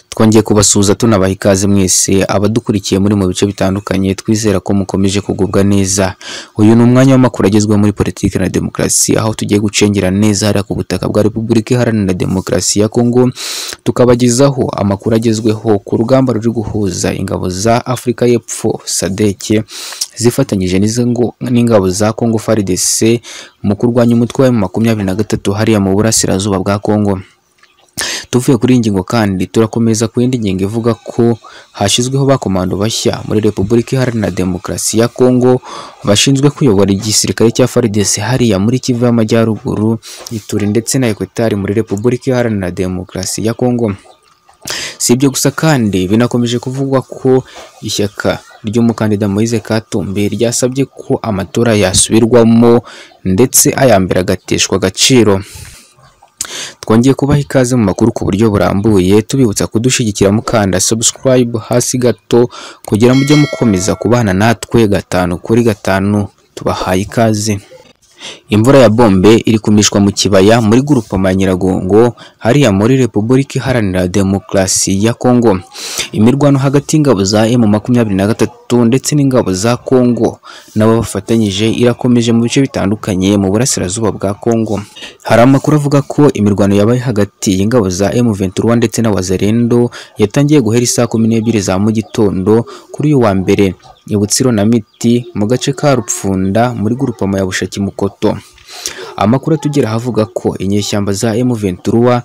twongeye kubasuhuza tunabaha ikaze mwese abadukurikiye muri mu bice bitandukanye twizera ko mukomeje kugubwa neza uyu ni umwanya w'amakuru agezweho muri politiki na demokarasi aho tugiye gucengera neza hariya ku butaka bwa repubulika iharanira demokarasi ya kongo tukabagezaho amakuru agezweho ku rugamba ruri guhuza ingabo za afurika y'epfo sadeke zifatanyije n'ingabo za kongo frdc mu kurwanya umutwe wa makumyabiri na gatatu hariya mu burasirazuba bwa kongo tuvuye kuri iyi ngingo kandi turakomeza ku yindi ngingo ivuga ko hashyizweho ba komando bashya muri repubulika iharanira demokarasi ya kongo bashinzwe kuyobora igisirikare cya FARDC hariya muri kivu y'amajyaruguru ituri ndetse na ekwetari muri repubulika iharanira demokarasi ya kongo si ibyo gusa kandi binakomeje kuvugwa ko ishyaka ry'umukandida Moise Katumbi ryasabye ko amatora yasubirwamo ndetse aya mbere agateshwa agaciro twongeye kubaha ikaze mu makuru ku buryo burambuye tubibutsa kudushyigikira mukanda subscribe hasi gato kugira mujye mukomeza kubana natwe gatanu kuri gatanu tubahaye ikaze imvura ya bombe iri kumishwa mu kibaya muri grupama ya Nyiragongo hariya muri Repubulika Iharanira Demokarasi ya Kongo imirwano hagati y'ingabo za M23 ndetse n'ingabo za Kongo nabo bafatanyije irakomeje mu bice bitandukanye mu burasirazuba bwa Kongo hari amakuru avuga ko imirwano yabaye hagati y'ingabo za M23 ndetse na Wazalendo yatangiye guhera isaa kumi n'ebyiri za mu gitondo kuri uyu wa mbere Ibutsiro na Miti mu gace ka Rupfunda muri grupama ya Bushaki Mukoto amakuru atugera ahavuga ko inyeshyamba za M23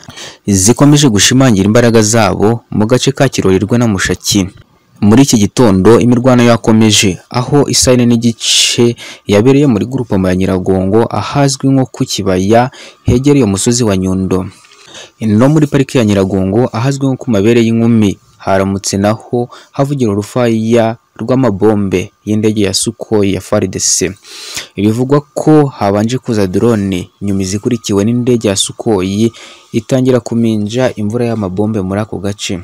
zikomeje gushimangira imbaraga zabo mu gace ka Kirorerwa na Mushaki muri iki gitondo imirwano yakomeje aho isayine n'igice yabereye muri grupama ya Nyiragongo ahazwi nko ku kibaya hegereye umusozi wa Nyundo no muri pariki ya Nyiragongo ahazwi nko ku mabere y'inkumi haramutse naho havugira urufaya rw'amabombe y'indege ya Sukhoi ya FARDC bivugwa ko habanje kuza drone nyuma izikurikiwe n'indege ya Sukhoi itangira kuminja imvura y'amabombe muri ako gace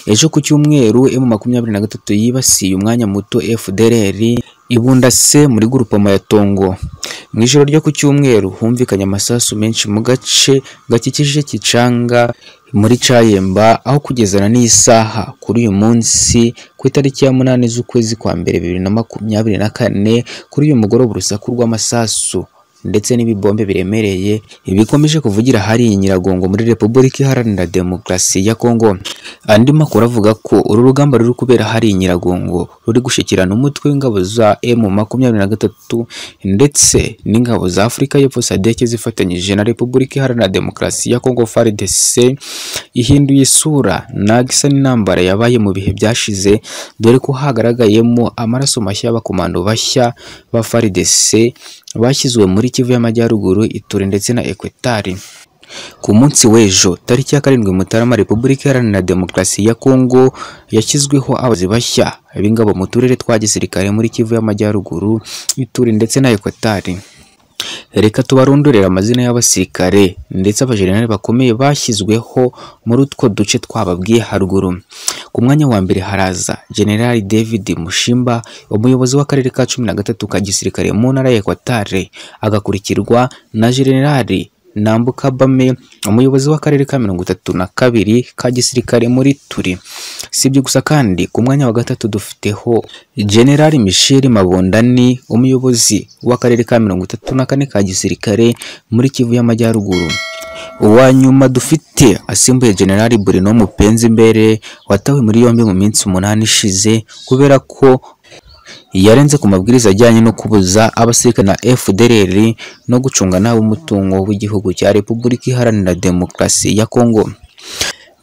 ejo ku cyumweru M23 yibasiye umwanya muto FDLR ibundase muri grupama ya Tongo mu ijoro ryo ku cyumweru humvikanye amasasu menshi mu gace gakikije Kicanga muri Cayemba aho kugezana n'isaha kuri uyu munsi ku itariki ya munani z'ukwezi kwa mbere bibiri na makumyabiri na kane kuri uyu mugoroba urusaku rw'amasasu ndetse n'ibibombe biremereye bikomeje kuvugira hari Nyiragongo muri Repubulika Iharanira Demokarasi ya Kongo andi makuru avuga ko uru rugamba ruri kubera hari Nyiragongo ruri gushikirana umutwe w'ingabo za M23 ndetse n'ingabo za Afurika y'Epfo SADC zifatanyije na Repubulika Iharanira Demokarasi ya Kongo FARDC ihinduye isura nagisa n'intambara yabaye mu bihe byashize dore ko hagaragayemo amaraso mashya y'abakomando bashya ba FARDC bashyizwe muri Kivu y'Amajyaruguru Ituri ndetse na Ekwetari ku munsi w'ejo tariki ya karindwi Mutarama Repubulika Iharanira Demokarasi ya Kongo yashyizweho abazi bashya b'ingabo mu turere twa gisirikare muri Kivu y'Amajyaruguru Ituri ndetse na Ekwetari reka tubarondorera amazina y'abasirikare ndetse abajenerali bakomeye bashyizweho muri utwo duce twababwiye haruguru ku mwanya wa mbere haraza generali david mushimba umuyobozi w'akarere ka cumi na gatatu ka gisirikare mu ntara ya ekwatare agakurikirwa na generali nambuka bame umuyobozi w'akarere ka mirongo itatu na kabiri ka gisirikare muri turi si ibyo gusa kandi ku mwanya wa gatatu dufiteho generali michel mabondani umuyobozi w'akarere ka mirongo itatu na kane ka gisirikare muri kivu y'amajyaruguru uwa nyuma dufite asimbuye generali burino mupenzi imbere watawe muri yombi mu minsi umunani ishize kubera ko yarenze ku mabwiriza ajyanye no kubuza abasirikare na FDLR no gucunga nabi umutungo w'igihugu cya Repubulika Iharanira Demokarasi ya Kongo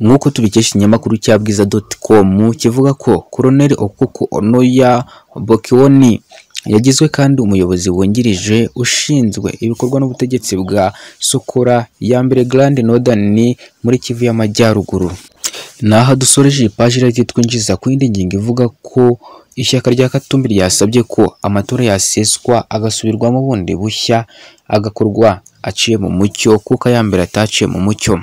nk'uko tubikesha ikinyamakuru cya bwiza.com kivuga ko Colonel Okuku Onoya Bokiwoni yagizwe kandi umuyobozi wungirije ushinzwe ibikorwa n'ubutegetsi bwa Sokora ya mbere Grand Northern muri Kivu y'Amajyaruguru naha dusoreje iyi paji rero twinjiza ku yindi ngingo ivuga ko ishyaka rya Katumbi ryasabye ko amatora yaseswa agasubirwamo bundi bushya agakorwa aciye mu mucyo kuko ayambere ataciye mu mucyo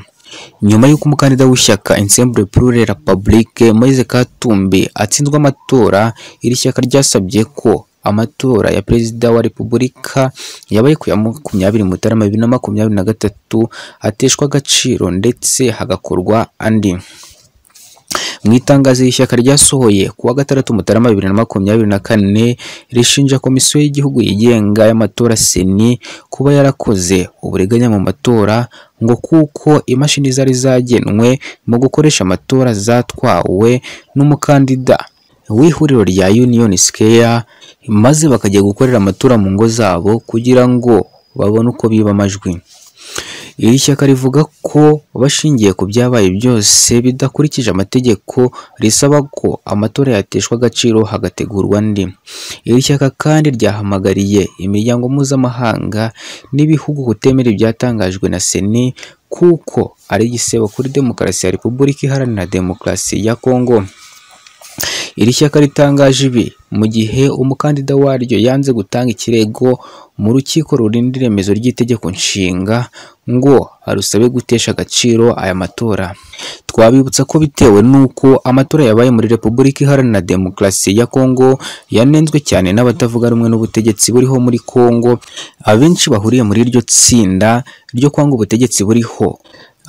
nyuma y'uko umukandida w'ishyaka Ensemble pour la République Moise Katumbi atsinzwe amatora iri shyaka ryasabye ko amatora ya perezida wa repubulika yabaye ku ya makumyabiri mutarama bibiri na makumyabiri na gatatu ateshwa agaciro ndetse hagakorwa andi mu itangazo iri shyaka ryasohoye ku wa gatandatu mutarama bibiri na makumyabiri na kane rishinja komisiyo y'igihugu yigenga y'amatora seni kuba yarakoze uburiganya mu matora ngo kuko imashini zari zagenwe mu gukoresha amatora zatwawe n'umukandida w'ihuriro rya Union Square maze bakajya gukorera amatora mu ngo zabo kugira ngo babone uko biba amajwi iri shyaka rivuga ko bashingiye ku byabaye byose bidakurikije amategeko risaba ko amatora yateshwa agaciro hagategurwa andi iri shyaka kandi ryahamagariye imiryango mpuzamahanga n'ibihugu kutemera ibyatangajwe na seni kuko ari igisebo kuri demokarasi ya repubulika iharanira demokarasi ya kongo iri shyaka ritangaje ibi mu gihe umukandida waryo yanze gutanga ikirego mu rukiko rurinda iremezo ry'itegeko nshinga ngo arusabe gutesha agaciro aya matora twabibutsa ko bitewe n'uko amatora yabaye muri repubulika iharanira demokarasi ya kongo yanenzwe cyane n'abatavuga rumwe n'ubutegetsi buriho muri kongo abenshi bahuriye muri iryo tsinda ryo kwanga ubutegetsi buriho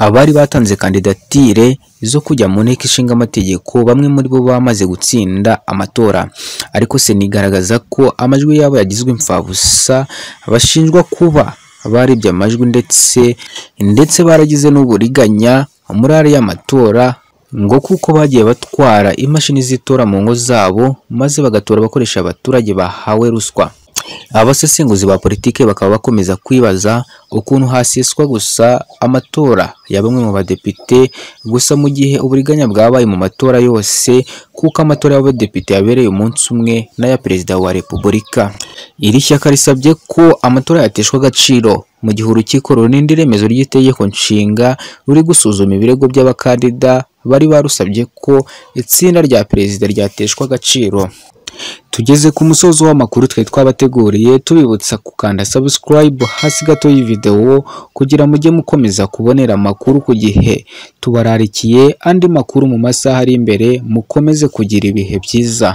abari batanze kandidatire zo kujya mu nteko ishinga amategeko bamwe muri bo bamaze gutsinda amatora ariko sena igaragaza ko amajwi yabo yagizwe imfabusa bashinjwa kuba baribye amajwi ndetse ndetse baragize n'uburiganya muri ariya matora ngo kuko bagiye batwara imashini z'itora mu ngo zabo maze bagatora bakoresha abaturage bahawe ruswa abasesenguzi ba politiki bakaba bakomeza kwibaza ukuntu haseswa gusa amatora ya bamwe mu badepite gusa mu gihe uburiganya bwabaye mu matora yose kuko amatora y'abadepite yabereye umunsi umwe n'aya perezida wa repubulika iri shyaka risabye ko amatora yateshwa agaciro mu gihe urukiko runini iremezo ry'itegeko nshinga ruri gusuzuma ibirego by'abakandida bari barusabye ko itsinda rya perezida ryateshwa agaciro tugeze ku musozo w'amakuru twari twabateguriye tubibutsa gukanda subscribe hasi gato y'ividewo kugira mujye mukomeza kubonera amakuru ku gihe tubararikiye andi makuru mu masaha ari imbere mukomeze kugira ibihe byiza